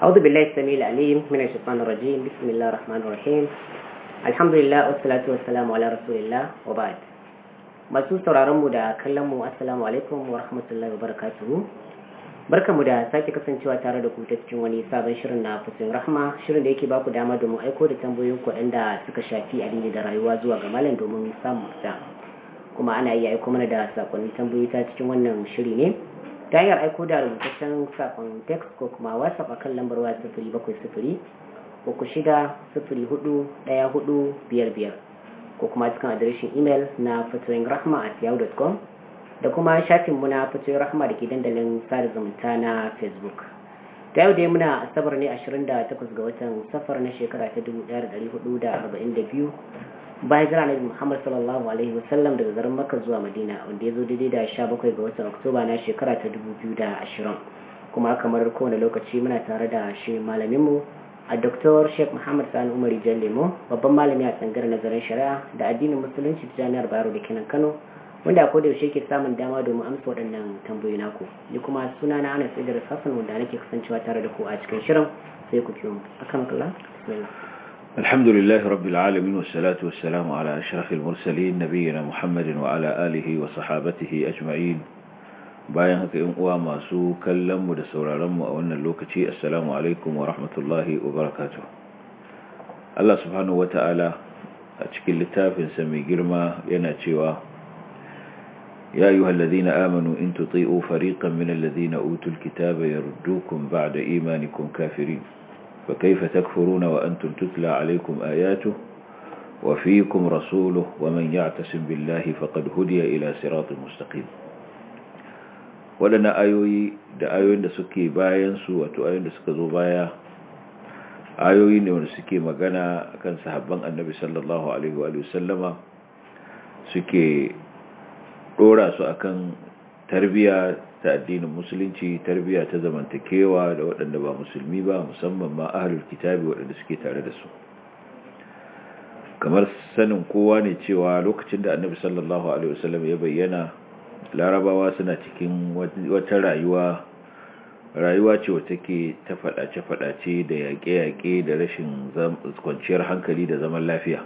أعوذ بالله السميع العليم من الشيطان الرجيم بسم الله الرحمن الرحيم الحمد لله والصلاة والسلام على رسول الله وبعد masu sauraron mu da kallon mu assalamu alaikum wa rahmatullahi wa barakatuhu barkamu da sake kasancewa tare da ku ta cikin wani sabon shirin na fusin rahma shirin da yake baku dama domin aiko da tambayoyin ku waɗanda suka shafi addini da rayuwa zuwa ga malam domin samun fita kuma ana iya aiko mana da sakonni tambayoyi ta cikin wannan shiri ne ta hanyar aiko da rubutaccen sakon text ko kuma whatsapp a kan lambar waya sifiri bakwai sifiri uku shida sifiri hudu ɗaya hudu biyar biyar ko kuma cikin adireshin imel na fatoyin rahma at yahoo.com da kuma shafin mu na fatoyin rahma da ke dandalin sada zumunta na facebook ta yau dai muna asabar ne 28 ga watan safar na shekara ta 1442 bayan jira na muhammad sallallahu alaihi wasallam daga garin makka zuwa madina wanda ya zo daidai da 17 ga watan oktoba na shekara ta 2020 kuma kamar kowane lokaci muna tare da shi malaminmu a Dr. Sheikh Muhammad Sani Umar Lemo babban malami a tsangar nazarin shari'a da addinin musulunci ta jami'ar Bayero da kenan Kano wanda a koda yaushe ke samun dama domin amsa waɗannan tambayoyi naku ni kuma suna na Anas Idris Hassan wanda nake kasancewa tare da ku a cikin shirin sai ku kiyo mu akan kula bismillah الحمد لله رب العالمين والصلاة والسلام على أشرف المرسلين نبينا محمد وعلى آله وصحابته أجمعين bayan haka in uwa masu kallon mu da sauraron mu a wannan lokaci assalamu alaikum wa rahmatullahi wa barakatuh Allah subhanahu wata'ala a cikin littafin sa mai girma yana cewa ya ayyuhal ladina amanu in tuti'u fariqan min alladhina utul kitaba yardukum ba'da imanikum kafirin fa kayfa takfuruna wa antum tutla alaykum ayatuhu wa fiikum rasuluhu wa man ya'tasim billahi faqad hudiya ila siratin mustaqim waɗannan ayoyi da ayoyin da suke bayan su wato ayoyin da suka zo baya ayoyi ne wanda suke magana kan sahabban annabi sallallahu alaihi wa sallama suke ɗora su akan tarbiya ta addinin musulunci tarbiya ta zamantakewa da waɗanda ba musulmi ba musamman ma ahlul kitabi waɗanda suke tare da su kamar sanin kowa ne cewa lokacin da annabi sallallahu alaihi wasallam ya bayyana larabawa suna cikin wata rayuwa rayuwa ce wata ke ta faɗace-faɗace da yaƙe-yaƙe da rashin kwanciyar hankali da zaman lafiya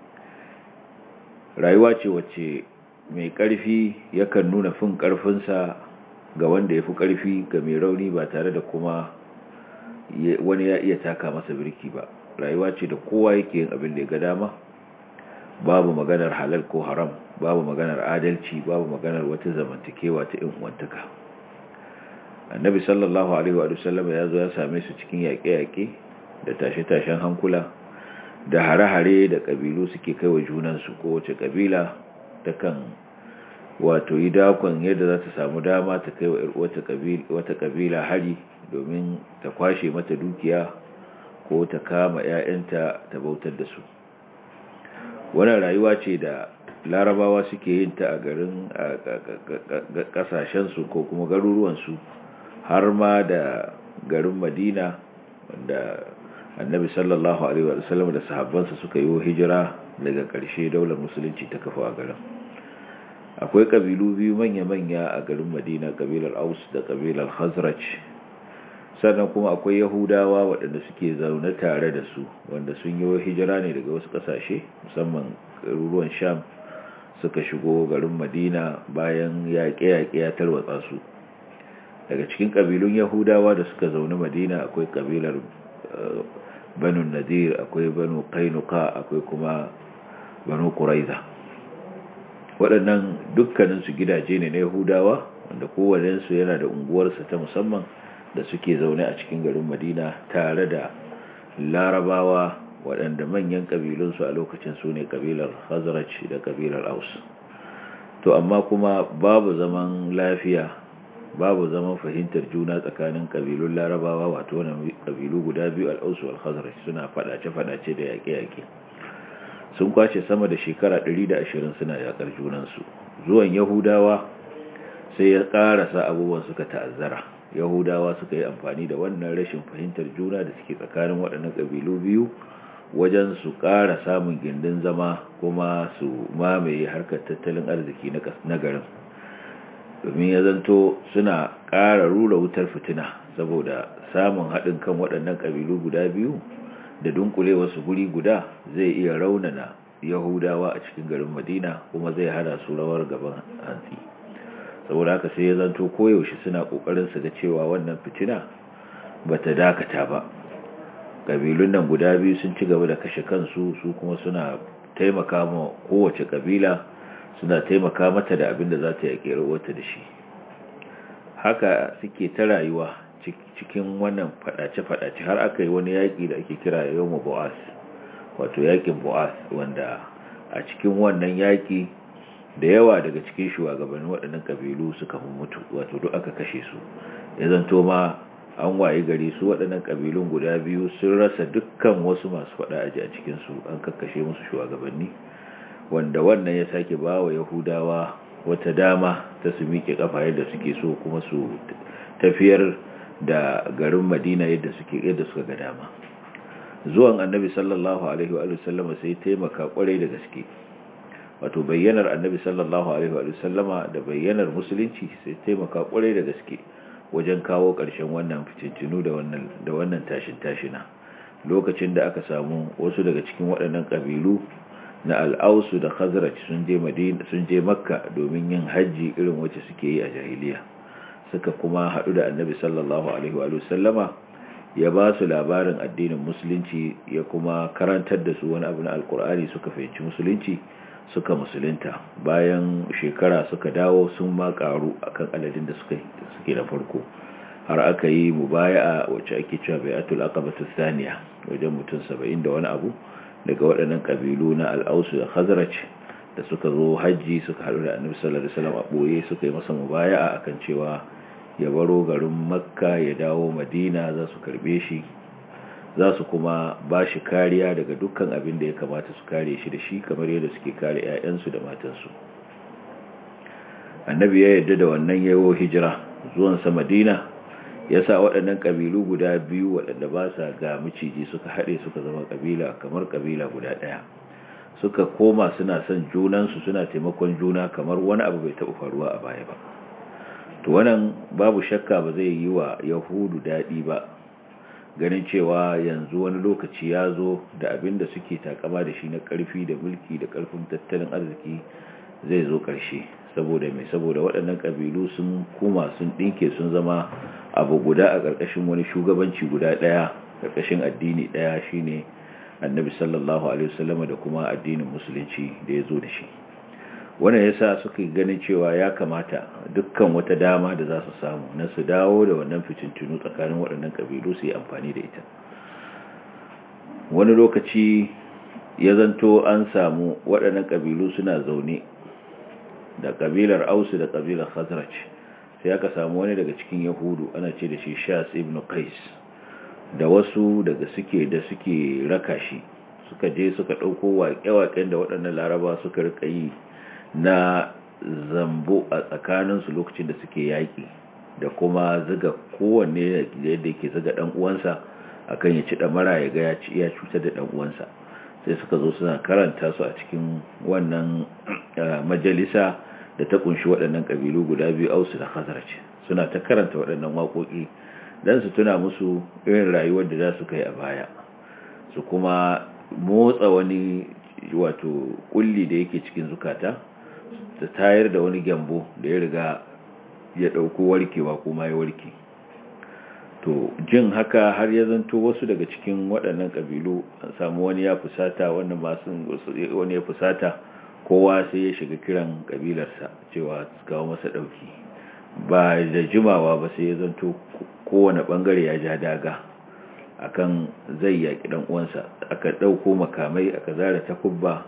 rayuwa ce wacce mai ƙarfi yakan nuna fin ƙarfinsa ga wanda ya fi ƙarfi ga mai rauni ba tare da kuma wani ya iya taka masa birki ba rayuwa ce da kowa yake yin abin da ya ga dama babu maganar halal ko haram babu maganar adalci babu maganar wata zamantakewa ta in uwantaka annabi sallallahu alaihi wa sallam ya zo ya same su cikin yaƙe-yaƙe da tashe-tashen hankula da hare-hare da ƙabilu suke kai wa junansu ko wace ƙabila ta kan wato yi dakon yadda za ta samu dama ta kai wa wata ƙabila hari domin ta kwashe mata dukiya ko ta kama 'ya'yanta ta bautar da su wannan rayuwa ce da larabawa suke yin ta a garin kasashensu ko kuma garuruwansu har ma da garin madina wanda annabi sallallahu alaihi wasallam da sahabbansa suka yi hijira daga ƙarshe daular musulunci ta kafa a garin akwai ƙabilu biyu manya-manya a garin madina ƙabilar aus da ƙabilar hazraj sannan kuma akwai yahudawa waɗanda suke zaune tare da su wanda sun yi hijira ne daga wasu ƙasashe musamman garuruwan sham suka shigo garin madina bayan yaƙe-yaƙe ya tarwatsa su daga cikin ƙabilun yahudawa da suka zaune madina akwai ƙabilar banu nadir akwai banu kainuka akwai kuma banu kuraiza waɗannan dukkaninsu gidaje ne na yahudawa wanda kowanensu yana da unguwarsa ta musamman da suke zaune a cikin garin madina tare da larabawa waɗanda manyan ƙabilunsu a lokacin su ne ƙabilar hazaraj da ƙabilar aus to amma kuma babu zaman lafiya babu zaman fahimtar juna tsakanin ƙabilun larabawa wato wani ƙabilu guda biyu al'ausu al-hazaraj suna faɗace-faɗace da yaƙe-yaƙe sun kwace sama da shekara 120 suna yaƙar junansu zuwan yahudawa sai ya ƙarasa abubuwan suka ta'azzara yahudawa suka yi amfani da wannan rashin fahimtar juna da suke tsakanin waɗannan ƙabilu biyu wajen su ƙara samun gindin zama kuma su mamaye harkar tattalin arziki na garin domin ya zanto suna ƙara rura wutar fitina saboda samun haɗin kan waɗannan ƙabilu guda biyu da dunkule wasu guri guda zai iya raunana yahudawa a cikin garin madina kuma zai hana su rawar gaban hantsi saboda haka sai ya zanto koyaushe suna ƙoƙarin su ga cewa wannan fitina ba ta dakata ba ƙabilun nan guda biyu sun ci gaba da kashe kansu su kuma suna taimaka ma kowace ƙabila suna taimaka mata da abin da za ta yaƙi wata da shi haka suke ta rayuwa cikin wannan fadace-fadace har aka yi wani yaƙi da ake kira yawon bu'as wato yaƙin bu'as wanda a cikin wannan yaƙi da yawa daga cikin shugabannin waɗannan ƙabilu suka mutu wato duk aka kashe su ya zanto ma an waye gari su waɗannan ƙabilun guda biyu sun rasa dukkan wasu masu faɗa aji a cikinsu an kakkashe musu shugabanni wanda wannan ya sake ba wa yahudawa wata dama ta su miƙe ƙafa yadda suke so kuma su tafiyar da garin madina yadda suke yadda suka ga dama zuwan annabi sallallahu alaihi wa sallama sai taimaka kwarai da gaske wato bayyanar annabi sallallahu alaihi wa sallama da bayyanar musulunci sai taimaka kwarai da gaske wajen kawo ƙarshen wannan fitintinu da wannan da wannan tashin tashina lokacin da aka samu wasu daga cikin waɗannan ƙabilu na al'ausu da khazraj sun je madina sun je makka domin yin hajji irin wacce suke yi a jahiliya suka kuma haɗu da annabi sallallahu alaihi wa sallama ya ba su labarin addinin musulunci ya kuma karantar da su wani abu na alkur'ani suka fahimci musulunci suka musulunta bayan shekara suka dawo sun ma karu akan aladin da suka suke da farko har aka yi mubaya'a wacce ake cewa bai'atul aqabatu thaniya wajen mutum 70 da wani abu daga waɗannan kabilu na al-Aus da Khazraj da suka zo haji suka haɗu da Annabi sallallahu alaihi wasallam a boye suka yi masa mubaya'a akan cewa ya baro garin Makka ya dawo Madina za su karbe shi za su kuma ba shi kariya daga dukkan abin da ya kamata su kare shi da shi kamar yadda suke kare 'ya'yansu da matansu annabi ya yarda da wannan yawo hijira zuwansa madina ya sa waɗannan ƙabilu guda biyu waɗanda ba sa ga miciji suka haɗe suka zama ƙabila kamar ƙabila guda ɗaya suka koma suna son junansu suna taimakon juna kamar wani abu bai taɓa faruwa a baya ba to wannan babu shakka ba zai yi wa yahudu daɗi ba ganin cewa yanzu wani lokaci ya zo da abin da suke takama da shi na ƙarfi da mulki da ƙarfin tattalin arziki zai zo ƙarshe saboda mai saboda waɗannan ƙabilu sun kuma sun ɗinke sun zama abu guda a ƙarƙashin wani shugabanci guda ɗaya ƙarƙashin addini ɗaya shine annabi sallallahu alaihi wasallama da kuma addinin musulunci da ya zo da shi wannan yasa suka ganin cewa ya kamata dukkan wata dama da za su samu na su dawo da wannan fitintunu tsakanin waɗannan ƙabilu su yi amfani da ita wani lokaci ya zanto an samu waɗannan ƙabilu suna zaune da ƙabilar ausu da ƙabilar khazraj sai aka samu wani daga cikin yahudu ana ce da shi shas ibn qais da wasu daga suke da suke raka shi suka je suka ɗauko waƙe-waƙen da waɗannan laraba suka rika yi na zambo a tsakaninsu lokacin da suke yaƙi da kuma ziga kowanne da yadda yake ziga ɗan uwansa akan ya ci ɗamara ya ga ya cutar da ɗan uwansa sai suka zo suna karanta su a cikin wannan majalisa da ta kunshi waɗannan ƙabilu guda biyu ausu da khazarci suna ta karanta waɗannan waƙoƙi don su tuna musu irin rayuwar da za su kai a baya su kuma motsa wani wato kulli da yake cikin zukata ta tayar da wani gyambo da ya riga ya ɗauko warkewa kuma ya warke to jin haka har ya zanto wasu daga cikin waɗannan ƙabilu an samu wani ya fusata wannan masu wani ya fusata kowa sai ya shiga kiran ƙabilarsa cewa su kawo masa ɗauki ba da jimawa ba sai ya zanto kowane ɓangare ya ja daga akan zai yaƙi ɗan uwansa aka ɗauko makamai aka zara takubba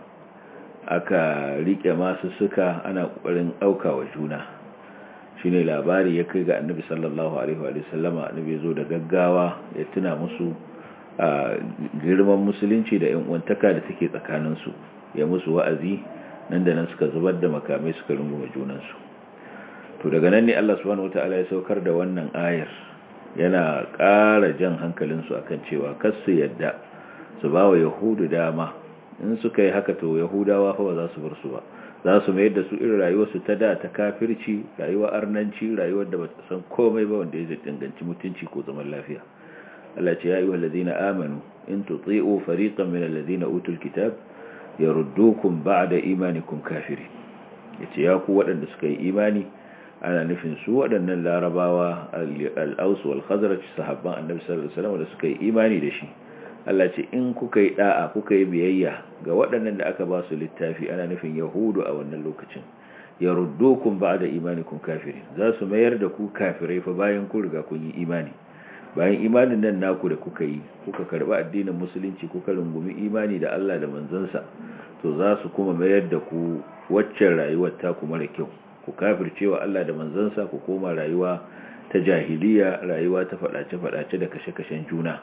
aka riƙe masu suka ana ƙoƙarin ɗauka wa juna shi ne labari ya kai ga annabi sallallahu alaihi wa sallama annabi zo da gaggawa ya tuna musu a girman musulunci da yan uwantaka da take tsakaninsu ya musu wa'azi nan da nan suka zubar da makamai suka runguma junansu to daga nan ne Allah subhanahu wataala ya saukar da wannan ayar yana ƙara jan hankalinsu akan cewa kar su yadda su ba wa yahudu dama in suka yi haka to yahudawa fa ba za su bar su ba za su mayar da su irin rayuwarsu ta da ta kafirci rayuwar arnanci rayuwar da ba ta san komai ba wanda ya danganci mutunci ko zaman lafiya Allah ce ya yi wallazina amanu in tuti'u fariqan min allazina utul kitab yaruddukum ba'da imanikum kafiri yace ya ku waɗanda suka yi imani ana nufin su waɗannan larabawa al-aus wal khazraj sahabban annabi sallallahu alaihi wasallam da suka yi imani da shi Allah ce in kuka yi da'a kuka yi biyayya ga waɗannan da aka ba su littafi ana nufin yahudu a wannan lokacin yaruddukum ba'da imanikum kafirin za su mayar da ku kafirai fa bayan kun riga kun yi imani bayan imanin nan naku da kuka yi kuka karba addinin musulunci kuka rungumi imani da Allah da manzansa to za su kuma mayar da ku waccan rayuwar ta ku mara kyau ku kafircewa Allah da manzansa ku koma rayuwa ta jahiliya rayuwa ta fadace-fadace da kashe-kashen juna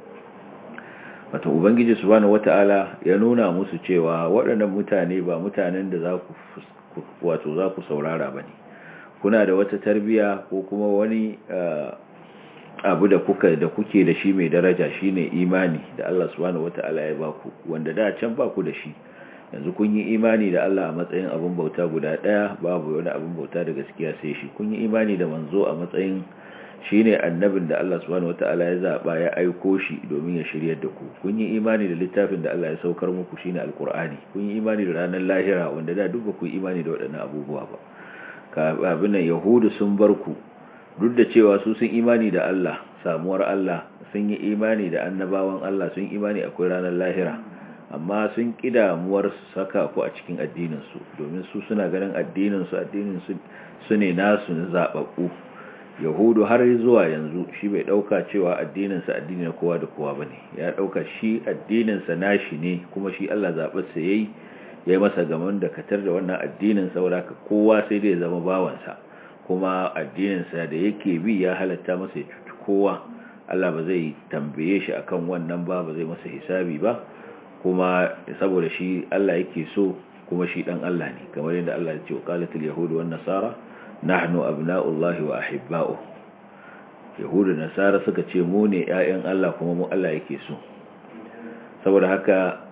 wata ubangiji subhanahu wata'ala ya nuna musu cewa waɗannan mutane ba mutanen da za ku wato za ku saurara ba ne kuna da wata tarbiya ko kuma wani abu da kuka da kuke da shi mai daraja shine imani da Allah subhanahu wata'ala ya baku wanda da can baku da shi yanzu kun yi imani da Allah a matsayin abin bauta guda daya babu wani abin bauta da gaskiya sai shi kun yi imani da manzo a matsayin shine annabin da Allah subhanahu wata'ala ya zaba ya aiko shi domin ya shiryar da ku kun yi imani da littafin da Allah ya saukar muku shine alqur'ani kun yi imani da ranar lahira wanda da duk ba ku yi imani da waɗannan abubuwa ba ka abin yahudu sun bar ku duk da cewa su sun imani da Allah samuwar Allah sun yi imani da annabawan Allah sun imani akwai ranar lahira amma sun kidamuwar su saka ku a cikin addininsu domin su suna ganin addininsu addininsu su ne nasu na zaɓaɓɓu yahudu har zuwa yanzu shi bai ɗauka cewa addininsa addini na kowa da kowa ba ne ya ɗauka shi addininsa nashi ne kuma shi Allah zaɓarsa ya yi ya yi masa gaman da katar da wannan addinin saboda kowa sai dai zama bawansa kuma addininsa da yake bi ya halatta masa ya cuci kowa Allah ba zai tambaye shi akan wannan ba ba zai masa hisabi ba kuma saboda shi Allah yake so kuma shi dan Allah ne kamar yadda Allah ya ce qalatul yahudu wan nasara nahnu abna'ullahi wa ahibba'u yahudu nasara suka ce mu ne ƴaƴan Allah kuma mu Allah yake so saboda haka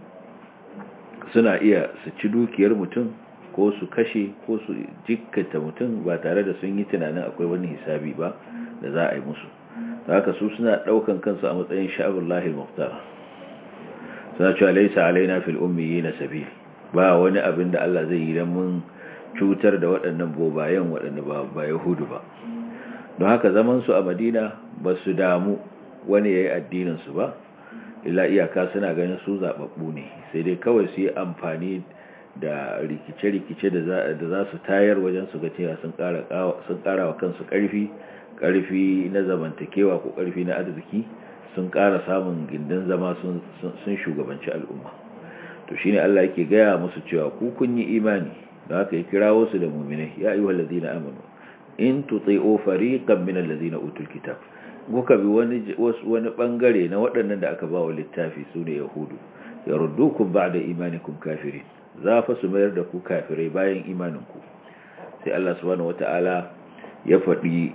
suna iya su ci dukiyar mutum ko su kashe ko su jikkata mutum ba tare da sun yi tunanin akwai wani hisabi ba da za a yi musu ta haka su suna daukan kansu a matsayin sha'abullahi muhtar suna cewa laisa alaina fil ummiyi na sabi ba wani abin da Allah zai yi don mun cutar da waɗannan bobayen waɗanda ba ba yahudu ba don haka zaman su a madina ba su damu wani ya yi addinin su ba illa iyaka suna ganin su zaɓaɓɓu ne sai dai kawai su yi amfani da rikice-rikice da za su tayar wajen su ga cewa sun ƙara wa kansu ƙarfi ƙarfi na zamantakewa ko ƙarfi na arziki sun ƙara samun gindin zama sun shugabanci al'umma to shine Allah yake gaya musu cewa ku kun yi imani da haka ya kirawo su da mu'minai ya ayyuhal ladina amanu in tuti'u fariqan min allazina utul kitab kuka bi wani wani bangare na waɗannan da aka ba wa littafi sune yahudu yaruddukum ba'da imanikum kafirin za fa su mayar da ku kafirai bayan imaninku sai Allah subhanahu wata'ala ya faɗi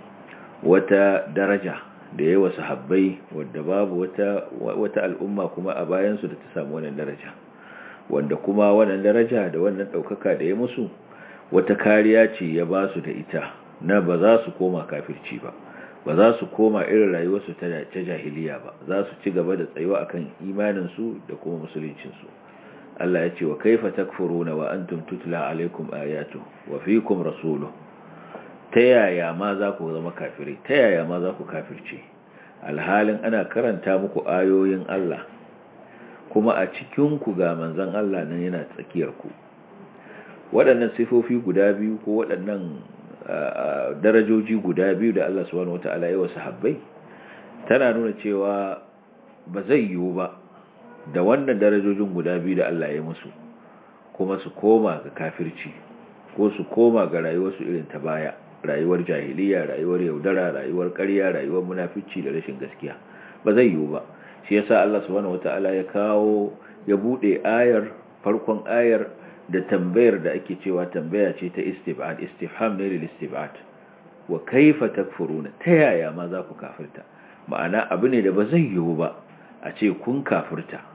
wata daraja da yawa sahabbai wadda babu wata wata al'umma kuma a bayansu da ta samu wannan daraja wanda kuma wannan daraja da wannan ɗaukaka da ya musu wata kariya ce ya ba su da ita na ba za su koma kafirci ba ba za su koma irin rayuwarsu ta jahiliya ba za su ci gaba da tsayuwa akan imaninsu da kuma musuluncinsu Allah ya ce wa kaifa takfuruna wa antum tutla alaikum ayatu wa fiikum rasuluhu ta yaya ma za ku zama kafirai ta yaya ma za ku kafirce alhalin ana karanta muku ayoyin Allah kuma a cikin ku ga manzon Allah nan yana tsakiyar ku waɗannan sifofi guda biyu ko waɗannan darajoji guda biyu da Allah subhanahu wataala ya wasu habbai tana nuna cewa ba zai yiwu ba da wannan darajojin guda biyu da Allah ya musu kuma su koma ga kafirci ko su koma ga rayuwarsu irin ta baya rayuwar jahiliya rayuwar yaudara rayuwar ƙarya rayuwar munafici da rashin gaskiya ba zai yiwu ba shi yasa Allah subhanahu wataala ya kawo ya bude ayar farkon ayar da tambayar da ake cewa tambaya ce ta istib'ad istifham ne lil istib'ad wa kaifa takfuruna ta yaya ma za ku kafirta ma'ana abu ne da ba zai yiwu ba a ce kun kafirta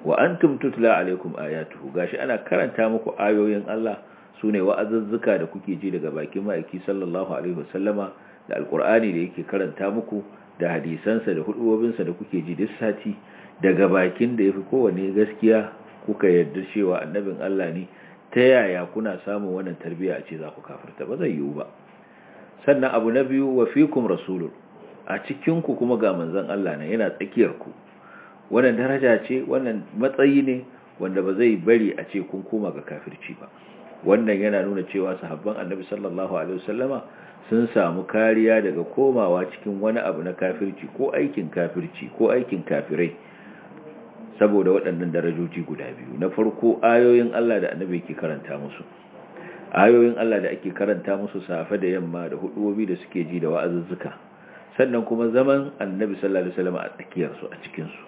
wa antum tutla alaikum ayatuhu gashi ana karanta muku ayoyin Allah sune wa'azuzzuka da kuke ji daga bakin ma'aiki sallallahu alaihi wasallama da alqur'ani da yake karanta muku da hadisansa da hudubobinsa da kuke ji duk sati daga bakin da yafi kowanne gaskiya kuka yarda cewa annabin Allah ne ta yaya kuna samun wannan tarbiyya a ce za ku kafirta ba zai yiwu ba sannan abu na biyu wa fikum rasulun a cikin ku kuma ga manzon Allah ne yana tsakiyar ku wannan daraja ce wannan matsayi ne wanda ba zai bari a ce kun koma ga kafirci ba wannan yana nuna cewa sahabban annabi sallallahu alaihi wasallama sun samu kariya daga komawa cikin wani abu na kafirci ko aikin kafirci ko aikin kafirai saboda waɗannan darajoji guda biyu na farko ayoyin Allah da annabi ke karanta musu ayoyin Allah da ake karanta musu safe da yamma da hudubobi da suke ji da wa'azuzzuka sannan kuma zaman annabi sallallahu alaihi wasallam a tsakiyar su a cikin su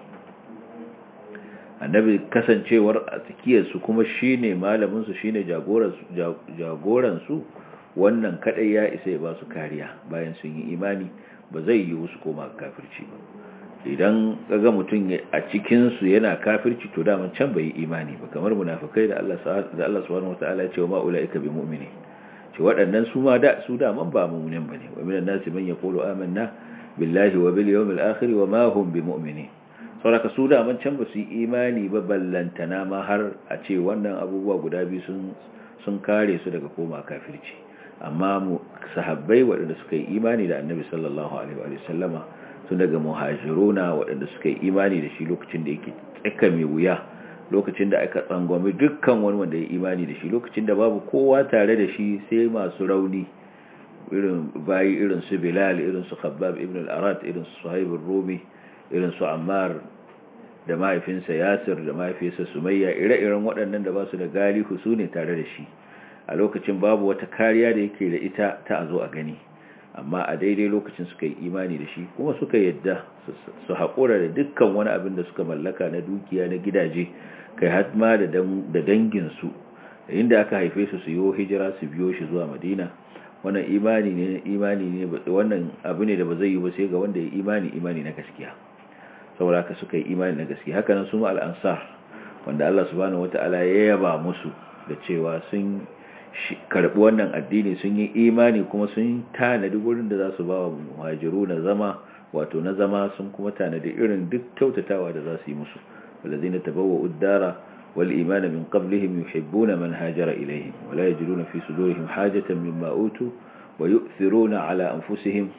annabi kasancewar a tsakiyar su kuma shine malamin su shine jagoran su jagoran su wannan kadai ya isa ya ba su kariya bayan sun yi imani ba zai yi su koma kafirci ba idan kaga mutum a cikin su yana kafirci to daman can bai yi imani ba kamar munafikai da Allah da Allah subhanahu wataala ya ce wa ulaika bi mu'mini ce waɗannan su ma da su da man ba mu'minin bane wa minan nasi man yaqulu amanna billahi wa bil yawmil akhir wa ma hum bi mu'minin saboda su da man can ba su yi imani ba ballantana ma har a ce wannan abubuwa guda biyu sun sun kare su daga koma kafirci amma mu sahabbai waɗanda suka yi imani da annabi sallallahu alaihi wa sallama sun daga muhajiruna waɗanda suka yi imani da shi lokacin da yake tsaka mai wuya lokacin da aka tsangwami dukkan wani wanda ya imani da shi lokacin da babu kowa tare da shi sai masu rauni irin bayi irin su bilal irin su khabbab ibn al-arat irin su suhaib rumi irin su ammar da mahaifinsa yasir da mahaifinsa sumayya ire-iren waɗannan da ba su da galihu su ne tare da shi a lokacin babu wata kariya da yake da ita ta a zo a gani amma a daidai lokacin suka yi imani da shi kuma suka yadda su haƙura da dukkan wani abin da suka mallaka na dukiya na gidaje kai hatma da danginsu inda aka haife su su yi hijira su biyo shi zuwa madina wannan imani ne imani ne wannan abu ne da ba zai yi ba sai ga wanda ya imani imani na gaskiya saboda haka suka yi imani na gaskiya haka nan su ma al'ansar wanda Allah subhanahu wata'ala ya yaba musu da cewa sun karbi wannan addini sun yi imani kuma sun tanadi gurin da za su ba wa muhajiru na zama wato na zama sun kuma tanadi irin duk kyautatawa da za su yi musu walazina tabawwa uddara wal imana min qablihim yuhibbuna man hajara ilayhim wala yajiduna fi sudurihim hajatan mimma utu wa yu'thiruna ala anfusihim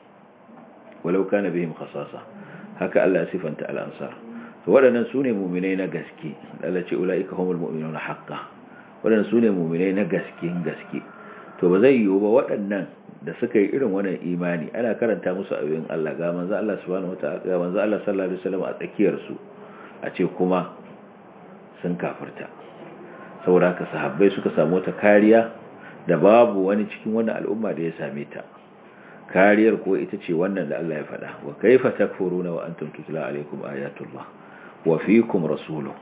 walau kana bihim khasasa haka Allah ya sifanta al-ansar to waɗannan sune mu'minai na gaske Allah ce ulaika humul mu'minuna haqqan waɗanda su ne muminai na gaskin gaske to ba zai yiwu ba waɗannan da suka yi irin wannan imani ana karanta musu ayoyin Allah ga manzo Allah subhanahu wataala ga manzo Allah sallallahu alaihi wasallam a tsakiyar su a ce kuma sun kafirta saboda haka sahabbai suka samu ta kariya da babu wani cikin wannan al'umma da ya same ta kariyar ko ita ce wannan da Allah ya faɗa wa kaifa takfuruna wa antum tutla alaikum ayatullah wa fiikum rasuluhu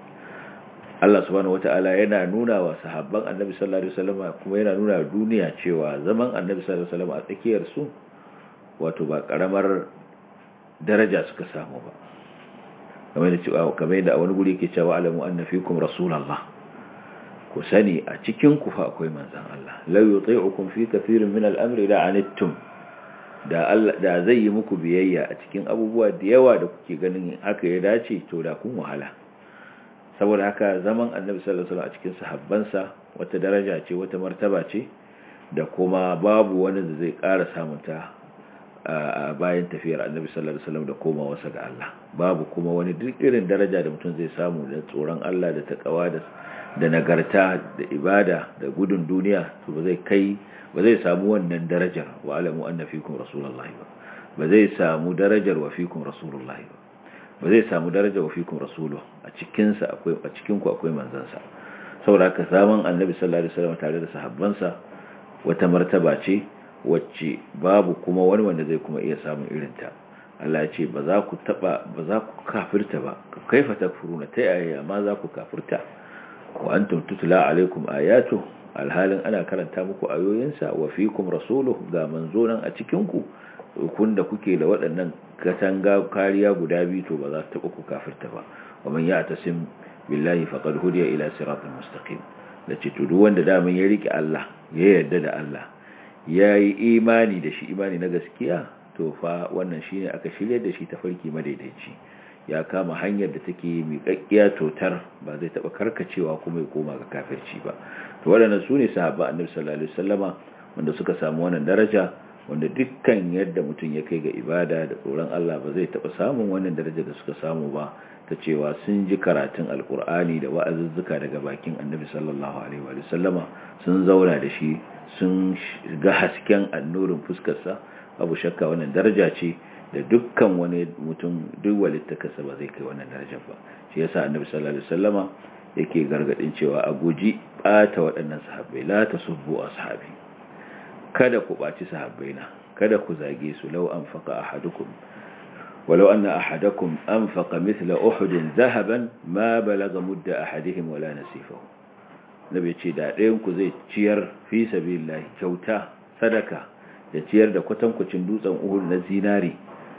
Allah subhanahu wata'ala yana nuna wa sahabban Annabi sallallahu alaihi wasallam kuma yana nuna duniya cewa zaman Annabi sallallahu alaihi wasallam a tsakiyar su wato ba karamar daraja suka samu ba kamar da cewa kamar da a wani guri yake cewa alamu anna fikum rasulullah ku sani a cikin ku fa akwai manzon Allah la yuti'ukum fi kathirin min al-amri la anittum da Allah da zai yi muku biyayya a cikin abubuwa da yawa da kuke ganin haka ya dace to da kun wahala saboda haka zaman annabi sallallahu alaihi wasallam a cikin sahabbansa wata daraja ce wata martaba ce da kuma babu wani da zai ƙara samunta a bayan tafiyar annabi sallallahu alaihi wasallam da komawarsa ga Allah babu kuma wani duk irin daraja da mutum zai samu da tsoron Allah da takawa da da nagarta da ibada da gudun duniya to ba zai kai ba zai samu wannan darajar wa alamu anna fikum rasulullahi ba ba zai samu darajar wa fikum rasulullahi ba ba zai samu daraja wa fikum rasuluhu a cikin sa akwai a cikin ku akwai manzon sa saboda haka zaman annabi sallallahu alaihi wasallam tare da sahabbansa wata martaba ce wacce babu kuma wani wanda zai kuma iya samun irin ta Allah ya ce ba za ku taba ba za ku kafirta ba kaifa takfuruna ta yaya ma za ku kafirta wa antum tutla alaikum ayatu alhalin ana karanta muku ayoyinsa wa fikum rasuluhu ga manzo nan a cikin ku kun da kuke da waɗannan katanga kariya guda biyu to ba za ta taɓa ku kafirta ba wa man ya'tasim billahi faqad hudiya ila siratal mustaqim da ce to duk wanda daman ya rike Allah ya yarda da Allah yayi imani da shi imani na gaskiya to fa wannan shine aka shirye da shi tafarki madaidaici ya kama hanyar da take miƙaƙƙiya totar ba zai taɓa karkacewa kuma ya koma ga kafirci ba to waɗannan su ne sahaba annabi sallallahu alaihi wasallama wanda suka samu wannan daraja wanda dukkan yadda mutum ya kai ga ibada da tsoron Allah ba zai taɓa samun wannan daraja da suka samu ba ta cewa sun ji karatun alkur'ani da wa'azuzzuka daga bakin annabi sallallahu alaihi wa sallama sun zauna da shi sun ga hasken annurin fuskarsa abu shakka wannan daraja ce da dukkan wani mutum duk walittakarsa ba zai kai wannan darajar ba shi yasa annabi sallallahu alaihi wasallama yake gargadin cewa a guji bata waɗannan sahabbai la tasubbu ashabi kada ku baci sahabbaina kada ku zage su law anfaqa ahadukum walau anna ahadakum anfaqa mithla uhud dhahaban ma balaga mudda ahadihim wala nasifahu nabi ce da ɗayan ku zai ciyar fi sabilillah kyauta sadaka da ciyar da kwatankwacin dutsen uhud na zinari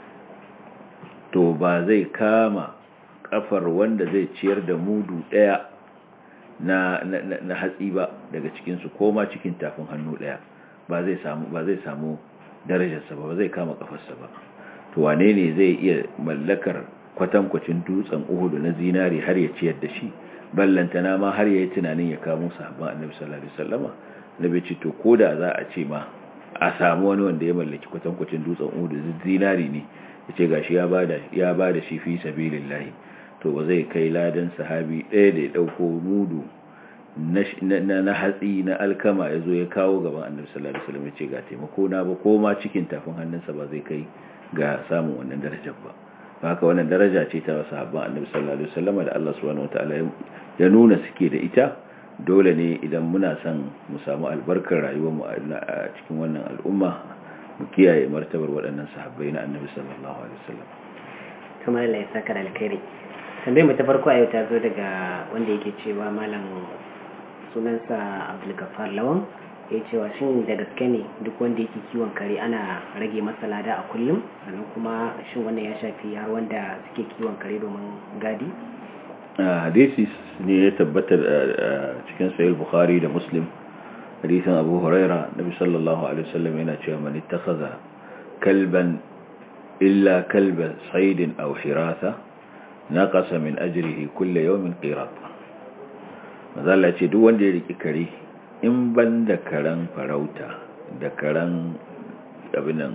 to ba zai kama kafar wanda zai ciyar da mudu daya na, na, na, hatsi ba daga cikinsu ko ma cikin tafin hannu daya ba zai samu ba zai samu darajarsa ba ba zai kama kafarsa ba to wane ne zai iya mallakar kwatankwacin dutsen uhudu na zinari har ya ciyar da shi ballantana ma har ya yi tunanin ya kamo sahabban annabi sallallahu alaihi wasallama nabi ce to koda za a ce ma a samu wani wanda ya mallaki kwatankwacin dutsen uhudu zinari ne ya ce gashi ya ba da shi fi sabilillahi to ba zai kai ladan sahabi ɗaya da ya ɗauko mudu na hatsi na alkama ya zo ya kawo gaban annabi sallallahu alaihi wasallam ya ce ga taimako na ba ko ma cikin tafin hannunsa ba zai kai ga samun wannan darajar ba haka wannan daraja ce ta sahabban annabi sallallahu alaihi wasallam da Allah subhanahu wataala ya nuna suke da ita dole ne idan muna son mu samu albarkar rayuwar mu a cikin wannan al'umma mu kiyaye martabar waɗannan sahabbai na annabi sallallahu alaihi wasallam kamar Allah ya saka da alkhairi tambayar mu ta farko a yau ta zo daga wanda yake cewa malam sunansa Abdul Gaffar Lawan ya cewa shin da gaske ne duk wanda yake kiwon kare ana rage masa lada a kullum sannan kuma shin wannan ya shafi har wanda suke kiwon kare domin gadi hadisi ne ya tabbata cikin sahih bukhari da muslim hadisin abu huraira nabi sallallahu alaihi wasallam yana cewa man ittakhadha kalban illa kalba saydin aw hirasa naqasa min ajrihi kull yawmin qirat mazalla ce duk wanda ya riki kare in ban da karan farauta da karan abinan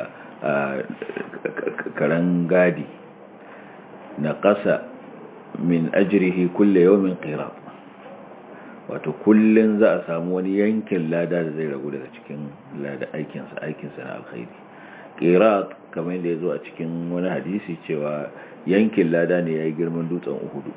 karan gadi naqasa min ajrihi kull yawmin qirat wato kullun za a samu wani yankin lada da zai ragu daga cikin lada aikinsa aikinsa na alkhairi qirat kamar yadda ya zo a cikin wani hadisi cewa yankin lada ne yayi girman dutsen uhudu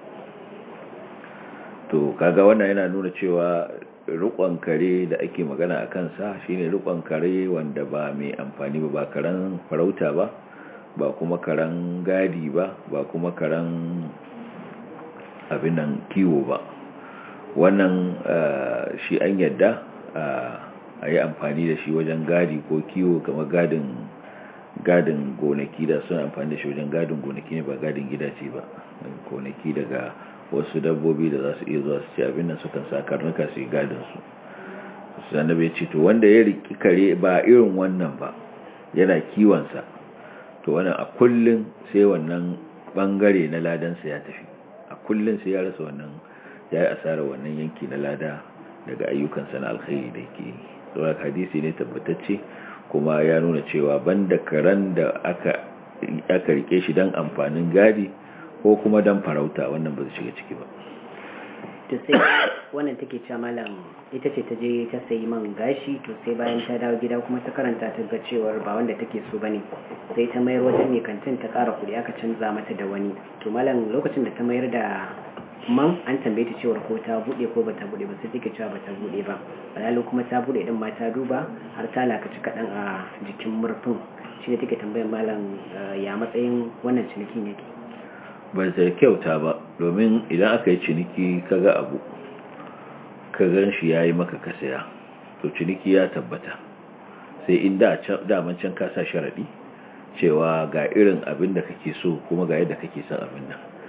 to kaga wannan yana nuna cewa rukon kare da ake magana a kansa shine rukon kare wanda ba mai amfani ba ba karen farauta ba ba kuma karen gadi ba ba kuma karen abin nan kiwo ba wannan shi an yadda a yi amfani da shi wajen gadi ko kiwo kamar gadin gadin gonaki da suna amfani da shi wajen gadin gonaki ne ba gadin gidaje ba gonaki daga wasu dabbobi da za su iya zuwa su ci abin nan sukan sa karnuka su yi gadin su sannan bai ce to wanda ya riki kare ba irin wannan ba yana kiwonsa to wannan a kullum sai wannan bangare na ladansa ya tafi a kullum sai ya rasa wannan ya yi asarar wannan yanki na lada daga ayyukansa na alkhairi da yake yi saboda hadisi ne tabbatacce kuma ya nuna cewa banda karen da aka aka rike shi don amfanin gadi ko kuma don farauta wannan ba zai shiga ciki ba to sai wannan take cewa malam ita ce ta je ta sayi man gashi to sai bayan ta dawo gida kuma ta karanta ta ga cewar ba wanda take so bane sai ta mayar wajen mai kantin ta kara kuɗi aka canza mata da wani to malam lokacin da ta mayar da man an tambaye ta cewar ko ta bude ko bata bude ba sai take cewa bata bude ba alhali kuma ta bude din ma ta duba har ta lakaci kaɗan a jikin murfin shi ne take tambayar malam ya matsayin wannan cinikin yake ba ta kyauta ba domin idan aka yi ciniki kaga abu ka gan shi ya yi maka kasaya to ciniki ya tabbata sai in daman can kasa sharaɗi cewa ga irin abin da kake so kuma ga yadda kake son abin nan